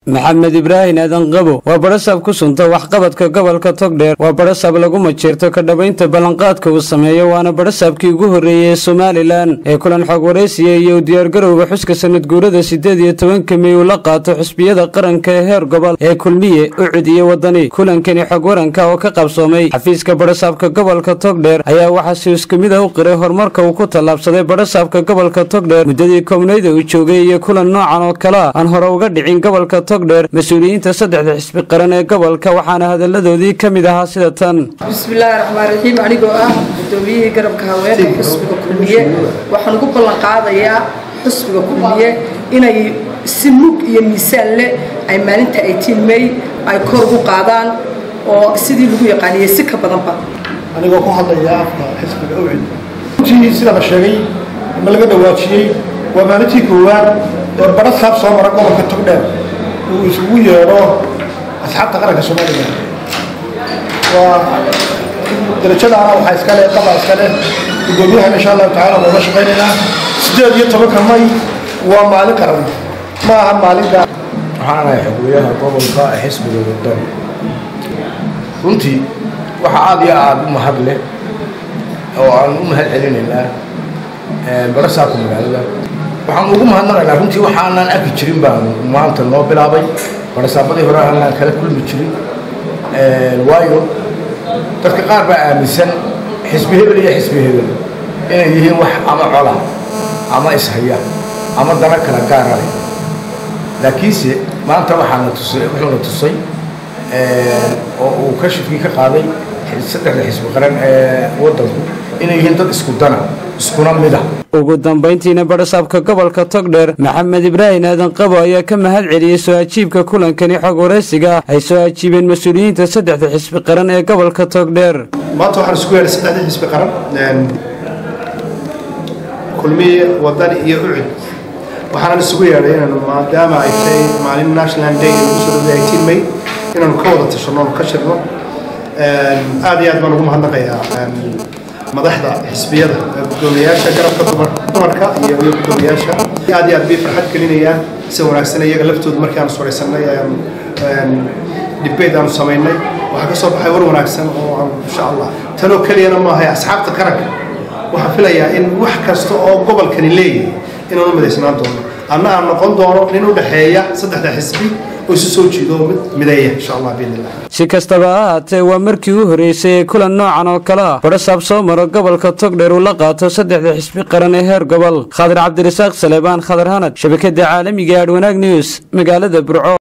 maxamed ibraahin aadan qabo waa badhasaab ku sunta waxqabadka gobolka togdheer waa badhasaab lagu majeerto ka dhowaynta ballanqaadka uu sameeyo waana badhasaabkii ugu horreeyey ee somalilan ee kulan xog waraysiya iyo u diyaargarowga xuska sanad guurada siddeed iyo tobanka mey uu la qaato xusbiyada qaranka ee heer gobol ee kulmiye ucud iyo wadani kulankani xog waranka oo ka qabsoomay xafiiska badhasaabka gobolka togdheer ayaa waxaa si isku mid ah u qiray horumarka uu ku tallaabsaday badhasaabka gobolka togdheer muddadii koobnayda uu joogay iyo kulan noocan oo kale a aan hore uga dhicin gobolka togdheer mas-uuliyiinta saddexda xisbi qaran ee gobolka waxaana hadalladoodii ka mid ahaa sida tan bismillaahi raxmaan raxiim anigoo ah gudoomiyihii garabka haweenka xusbiga kulmiye waxaan ugu ballan qaadayaa xusbiga kulmiye inay si mug iyo miisaan leh ay maalinta eighteen may ay kor ugu qaadaan oo sidii lagu yaqaaniyey si ka badanba anigoo ku hadlaya afka xisbiga awcid runtii sida la sheegay ma laga dhawaajiyey waa maalintii koowaad ee badha saab soo mara gobolka togdheer uu isugu yeedho asxaabta qaranka soomaaliya waa darajadaana waxaa iskale qaba iskale gudoomiyahan insha allahu tacala waa la shaqaynaynaa sideed iyo tobanka may waa maalin qaran ma aha maalin gaar waxaan ahay xogweyaha gobolka ee xisbiga wadani runtii waxaa aada iyo aada u mahad leh oo aan u mahad celinaynaa barasaabka magaalada waxaan ugu mahadnaqaynaa runtii waxaanaan arki jirin baan maanta noo bilaabay barasaabadii hore aanaan kala kulmi jirin waayo dadka qaar baa aaminsan xisbi hebel iyo xisbi hebel inay yihiin wax ama cola ama ishaya ama dana kala gaara leh laakiinse maanta waxaana tusay wuxuuna tusay oo uu kashifkii ka qaaday saddexda xisbi qaran ee waddanku inay yihiin dad isku dana iskuna mid ah ugu dambayntiina badhasaabka gobolka togdheer maxamed ibraahin aadan qabo ayaa ka mahad celiyey soo ajiibka kulankani xog waraysiga ah ay soo ajiibeen mas-uuliyiinta saddexda xisbi qaran ee gobolka togdheer maanta waxaan isugu yeedhay saddexdii xisbi qaran kulmiye wadani iyo ucud waxaanan isugu yeedhay inaanu maadaama ay tahay maalin national day ee lagu soo dhowday eighteen may inaanu ka wada tashanno ka shirno aad iyo aad baan ugu mahadnaqayaa madaxda xisbiyada gudoomiyayaasha garabka dumarka iyo iyo gudoomiyayaasha aad iyo aad bay farxad gelinayaan si wanaagsan iyaga laftooda markii aanu suraysanay debate aanu samaynay waxaa ka soo baxay war wanaagsan oo aan insha allah tanoo keliyana maahay asxaabta qaranka waxaan filayaa in wax kasta oo gobolkani leeyahay inaanu midaysnaan doono anna aan noqon doono nin u dhexeeya saddexda xisbi oo isu soo jiido mid mideeya insha allah biidnillah si kastaba ha ahaatee waa markii u horreysay ee kulan noocan oo kale ah badhasaab soo maro gobolka togdheer uu la qaato saddexda xisbi qaran ee heer gobol khadar cabdirasaaq saleebaan khadar hanad shabakada caalamiga ee adwanaag news magaalada burco